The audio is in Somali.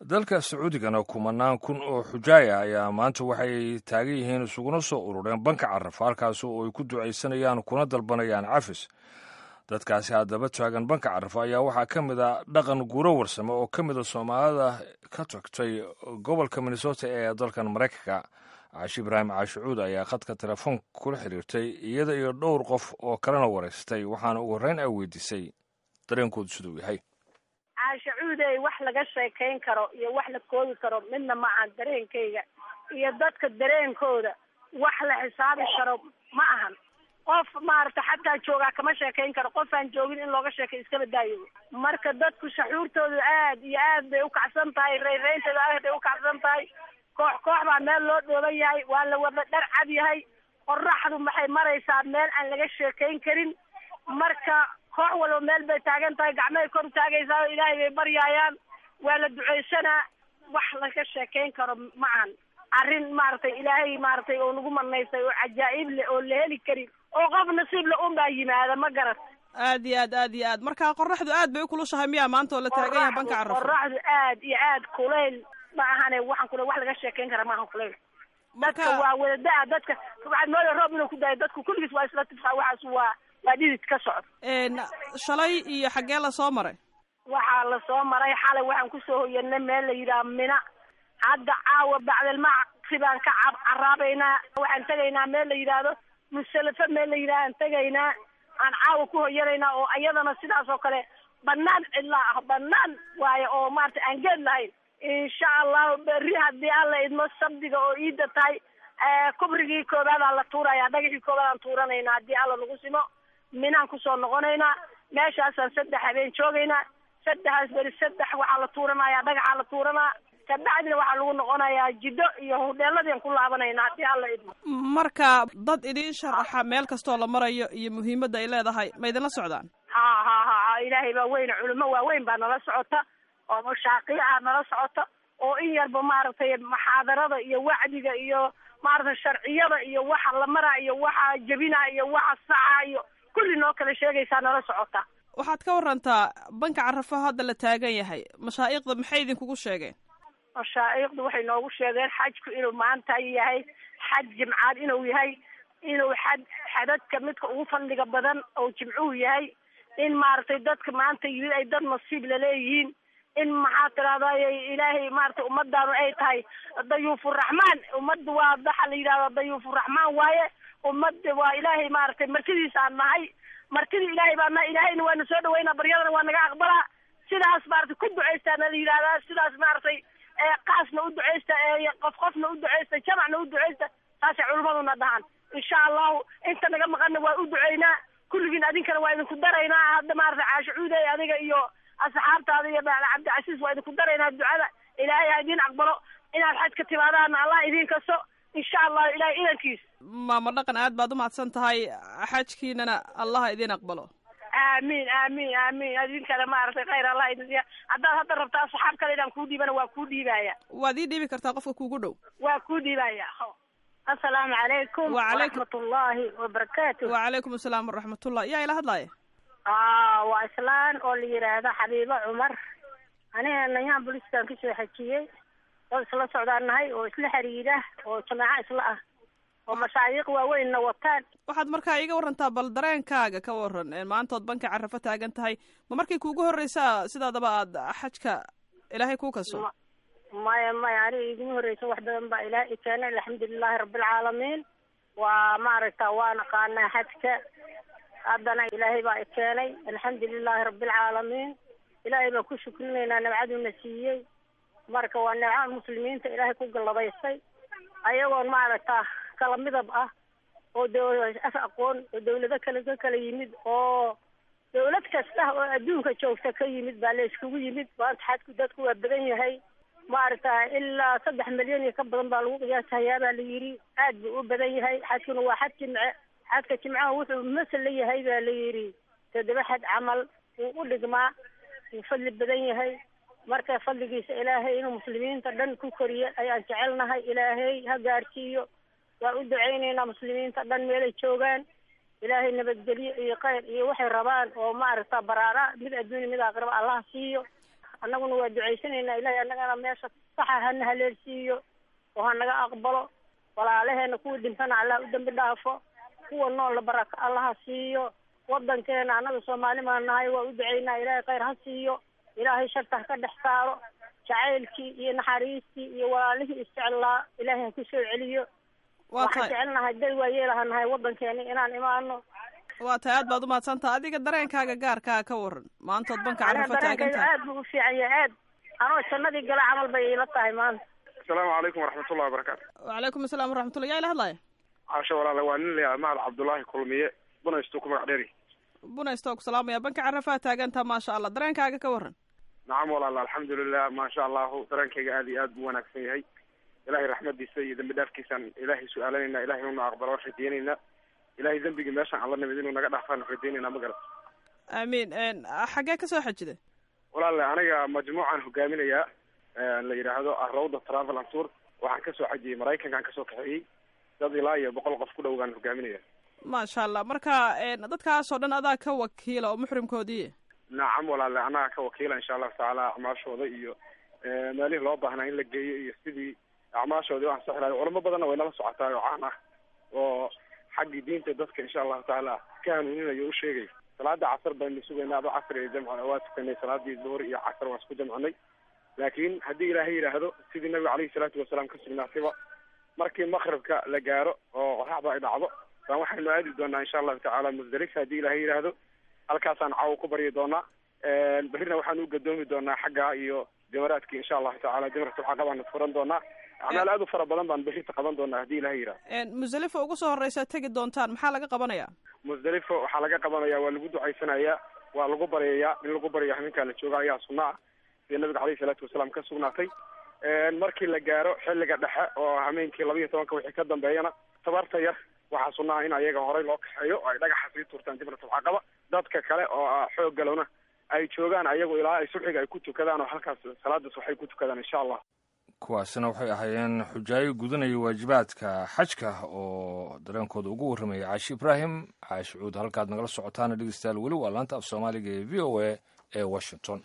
dalka sacuudigana kumanaan kun oo xujaaya ayaa maanta waxay taagan yihiin isuguna soo urureen banka carafa halkaas oo ay ku ducaysanayaan kuna dalbanayaan cafis dadkaasi haddaba taagan banka carafa ayaa waxaa ka mid a dhaqan guuro warsame oo ka mid a soomaalida ka tagtay gobolka minnesota ee dalkan maraykanka caashi ibraahim caashicuud ayaa khadka telefoon kula xiriirtay iyada iyo dhowr qof oo kalena waraystay waxaana ugu horreyn ay weydiisay dareenkoodu siduu yahay caashacuudey wax laga sheekayn karo iyo wax la koobi karo midna ma ahan dareenkayga iyo dadka dareenkooda wax la xisaabi karo ma ahan qof maaragta xataa joogaa kama sheekayn karo qof aan joogin in looga sheekay iskaba daayo marka dadku shaxuurtooda aad iyo aad bay ukacsan tahay rayraynteeda aad bay ukacsan tahay koox koox baa meel loo dhooban yahay waa la wada dhar cad yahay qoraxdu maxay maraysaa meel aan laga sheekayn karin marka koox walba meel bay taagan tahay gacmahay kor taagaysaa oo ilaahay bay baryaayaan waa la ducaysanaa wax laga sheekayn karo ma ahan arrin maaragtay ilaahay maaragtay oo nagu manaystay oo cajaa'ib leh oo la heli karin oo qof nasiib le un baa yimaada ma garat aad iyo aad aad iyo aad marka qoraxdu aad bay ukulushahay miyaa maanta oo la taagan yahay banka carafo qoraxdu aad iyo aad kulayl ma ahane waxaan kule wax laga sheekayn kara maahan kulayl dadka waa wadada dadka waxaad mooda roob inuu ku daayo dadku kulligiis waa isla tifaa waxaas waa waa dhidid ka socda shalay iyo xaggee la soo maray waxaa la soo maray xalay waxaan kusoo hoyanay meel la yidhaha mina hadda caawa bacdalmacsi baan ka cab caraabaynaa waxaan tegaynaa meel la yidhaahdo musalafo meel la yidhaha aan tegaynaa aan caawa ku hoyanaynaa oo iyadana sidaas oo kale banaan cidlaa ah banaan waayo oo maarata aan geed lahayn insha allahu berri haddii alla idmo sabdiga oo iida tahay kubrigii koobaadaan la tuuraya dhagaxii koobaadaan tuuranaynaa haddii alla nagu simo minaan kusoo noqonaynaa meeshaasaan saddex habeen joogaynaa saddexaas beri saddex waxaa la tuuranaya dhagaxaa la tuuranaa kabacdina waxaa lagu noqonayaa jiddo iyo hudheeladian ku laabanaynaa haddii alla idmo marka dad idiin sharaxa meel kastoo la marayo iyo muhiimadda ay leedahay ma idinla socdaan ha ha ha ilaahay baa weyne culimo waaweyn baa nala socota oo mashaaqiica nala socota oo in yarba maaragtay muxaadarada iyo wacdiga iyo maaragtay sharciyada iyo waxa la maraa iyo waxa jebina iyo waxa saxa iyo kulli noo kala sheegaysaa nala socota waxaad ka warantaa banka carafo hadda la taagan yahay mashaa'iqda maxay idinkugu sheegeen mashaa'iqdu waxay noogu sheegeen xajku inuu maanta yahay xaj jimcaad inuu yahay inuu xad xadadka midka ugu fadliga badan oo jimcuhu yahay in maaragtay dadka maanta yimid ay dad nasiib laleeyihiin in maxaa tidahday ilaahay maaragtay ummadaanu ay tahay dayuufuraxmaan ummadda waa waxa la yidhahda dayuufuraxmaan waaye ummadda waa ilaahay maaragtay martidiisa aan nahay martida ilaahay baa nahay ilaahayna waana soo dhaweynaa baryadana waa naga aqbalaa sidaas maaragtay ku ducaystaana la yidhahdaa sidaas maaragtay qaasna u ducaysta qof qofna u ducaysta jamacna u ducaysta taasay culimaduna dhahan insha allahu inta naga maqanna waa u duceynaa kulligiin adinkana waa idinku daraynaa hadda maaragtay caashicuuday adiga iyo asxaabtaada iyo baala cabdicasiis waa idinku daraynaa ducada ilaahay ha idiin aqbalo inaad xaj ka timaadaana allah idiin kasto insha allahu ilahay idankiis maama dhaqan aad baad umahadsan tahay xajkiinana allah idiin aqbalo aamin aamin aamin idinkana maaragtay khayr allah idin siiya haddaad hadda rabta asxaab kale inaan kuu dhiibana waa kuu dhiibaya waad ii dhiibi kartaa qofka kuugu dhow waa kuu dhiibaya assalaamu calaykum waraxmatullaahi wabarakaatu wacalaykum asalaam waraxmatullah yaa ila hadlaaya waa islaan oo la yidhaahdo xabiibo cumar aniga nayaan boliskaan kasoo xajiyey dad isla socdaan nahay oo isla xiriira oo jamaaco isla ah oo mashaayiiq waaweynna wataan waxaad markaa iiga warantaa bal dareenkaaga ka waran maantood banka carafo taagan tahay ma markii kuugu horreysaa sidaadaba aad xajka ilaahay kuu kaso maya maya aniga iguma horreysa wax badan baa ilaah i keenay alxamdulilahi rabbilcaalamiin waa maaragta waa naqaanaa xajka haddana ilaahay baa i keenay alxamdulilahi rabbilcaalamiin ilaahay baan ku shukrinaynaa nabcaduna siiyey marka waa neeca muslimiinta ilaahay ku galladaystay ayagoon maaragta kala midab ah oo dawlad af aqoon oo dawlado kale ka kala yimid oo dawlad kasta oo adduunka joogta ka yimid baa la iskugu yimid maanta xajku dadku waa badan yahay maaragta ilaa saddex milyan iyo ka badan baa lagu qiyaasahayaa baa la yidhi aad buu u badan yahay xajkuna waa xaj jimce xajka jimcaha wuxuu masal la yahay baa la yidhi toddoba xaj camal wuu u dhigmaa wuu fadli badan yahay marka fadligiisa ilaahay inuu muslimiinta dhan ku koriyo ayaan jecelnahay ilaahay ha gaarsiiyo waa u ducaynaynaa muslimiinta dhan meelay joogaan ilaahay nabadgelyo iyo khayr iyo waxay rabaan oo maaragta baraara mid adduunya mid aakhiraba allah siiyo annaguna waa ducaysanaynaa ilaahay annagana meesha saxa hana haleelsiiyo oo ha naga aqbalo walaalaheena kuwa dhintana allah u dambi dhaafo kuwa nool la baraka allaha siiyo wadankeena annaga soomaali baan nahay waa u ducaynaa ilaahay khayr ha siiyo ilaahay sharta ha ka dhex saaro jacaylkii iyo naxariistii iyo walaalihii isjeclaa ilaahay ha ku soo celiyo waa waxaan tahay jecelnahay dad waayeelaha nahay wadankeena inaan imaano waa tahay aad baad umahadsantaha adiga dareenkaaga gaarkaa ka waran maantood banka aniga carafo taagan dareenkayga tahay aad buu u fiican yahay aad anoo jannadii gala camal bay iila tahay maanta asalaamu calaykum waraxmatullahi wabarakaatu wacalaykum asalaam waraxmatullah yaa ila hadlaya caasho walaale waa nin layaa mahad cabdullaahi kulmiye bunaystu ku magac dheeri bunaysto ku salaamaya banka carafaa taagantaha maasha allah dareenkaaga ka waran nacam walaale alxamdulilah maasha allahu dareenkayga aad iyo aad buu wanaagsan yahay ilaahay raxmadiisa iyo dembi dhaafkiisaan ilaahay su-aalanayna ilahay inuu na aqbalo rajeynayna ilahay dembigii meeshaan alla nimid inuu naga dhaafaan rajeynayna ma garan aamiin xaggee kasoo xajida walaale aniga majmuucaan hogaaminayaa la yidhaahdo arrawda travel and tour waxaan kasoo xajiyey maraykankaan kasoo kaxeeyey dad ilaa iyo boqol qof ku dhowgaan hogaaminaya maasha allah marka dadkaasoo dhan adaa ka wakiila oo muxrimkoodii nacam walaale annaga ka wakiila insha allahu tacaala acmaashooda iyo meelihii loo baahnaa in la geeyo iyo sidii acmaashoodii u ansixi lahay culamo badanna way nala socotaa oo caan ah oo xaggii diinta dadka insha allahu tacaala ka hanuuninayo u sheegay salaada casar baynu sugaynaa ado casr iyo jamc waa tukanay salaadii duhur iyo casar waan isku jamcinay laakiin haddii ilaahay yidhaahdo sidii nabiga caleyhi salaatu wasalaam ka sugnaatayba markii makribka la gaaro oo qoraxda ay dhacdo baan waxaynu aadi doonaa insha allahu tacaala musdalifa haddii ilaahay yidhaahdo halkaasaan caawo ku baryi doonaa berrina waxaan u gadoomi doonaa xagga iyo jamaraadki insha allahu tacaala jamratulcaqa baanu furan doonaa acmaal aad u fara badan baan berrita qaban doonaa haddii ilahay yidhahdo musdalifa ugu soo horreysa tegi doontaan maxaa laga qabanayaa musdalifo waxaa laga qabanaya waa lagu ducaysanayaa waa lagu baryayaa in lagu baryo habeenkaa la jooga ayaa sunna ah sida nabiga caleyhi salaatu wasalaam ka sugnaatay markii la gaaro xilliga dhexe oo hameenkii laba iyo tobanka wixii ka dambeeyana tabarta yar waxaa sunna ah in ayaga horey loo kaxeeyo oo ay dhagaxa sii tuurtaan jamratulcaqaba dadka kale oo xoog galowna ay joogaan ayagu ilaa ay subxiga ay ku tukadaan oo halkaas salaadaas waxay ku tukadaan insha allah kuwaasina waxay ahaayeen xujaayo gudanaya waajibaadka xajka oo dareenkooda ugu warramaya caashi ibraahim caashi cuud halkaad nagala socotaana dhegeystayaal weli waa laanta af soomaaliga ee v o a ee washington